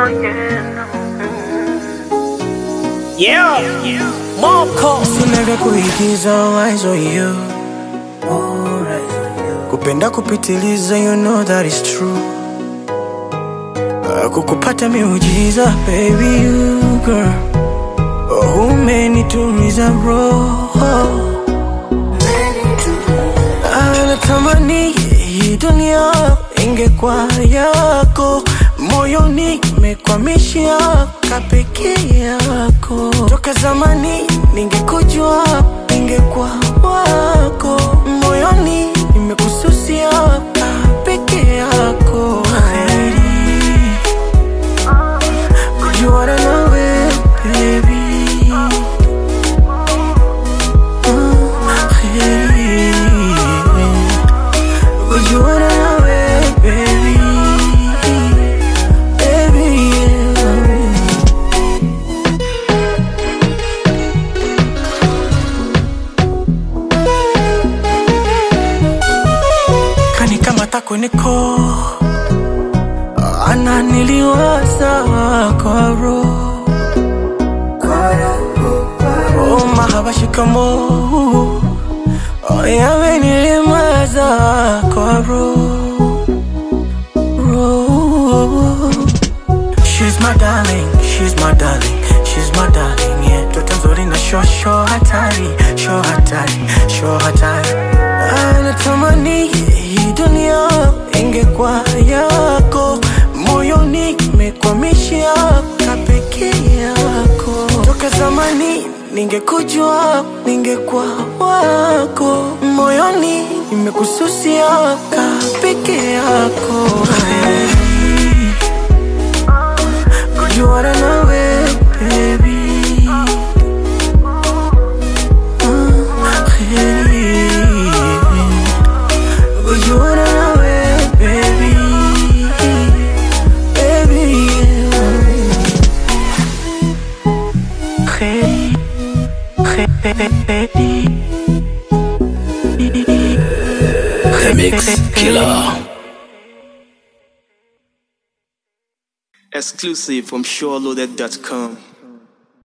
Yeah, Moko Sina vya kuigiza eyes on you Kupenda kupitiliza you know that is true Uh, Kukupata miujiza baby you girl Oh, umenituliza roho Anatamani hii dunia ingekuwa yako moyoni mekwamishia kapeke yako toka zamani ningekujua ningekuwa wako moyoni nimekususia kapeke yako Heri kujuana nawe baby Ah, heri kujuana nawe baby baby yeah. kanikamata kweniko ananiliwaza kwa roho oh, mahaba shikamo oh, yamenilimaza kwa roho roho She's my darling, she's my darling, she's my darling, yeah. Toto nzuri na sho sho hatari, sho hatari, sho hatari. Anatamani hii dunia ingekuwa yako, moyoni mekwamishia kapeke yako. Toka zamani ningekujua, ningekuwa wako, moyoni nimekususia kapeke yako. Hey kujuana nawe baby Ah, heri. kujuana nawe baby baby yeah. Heri. Heri. The Mix Killer. exclusive from SureLoaded.com.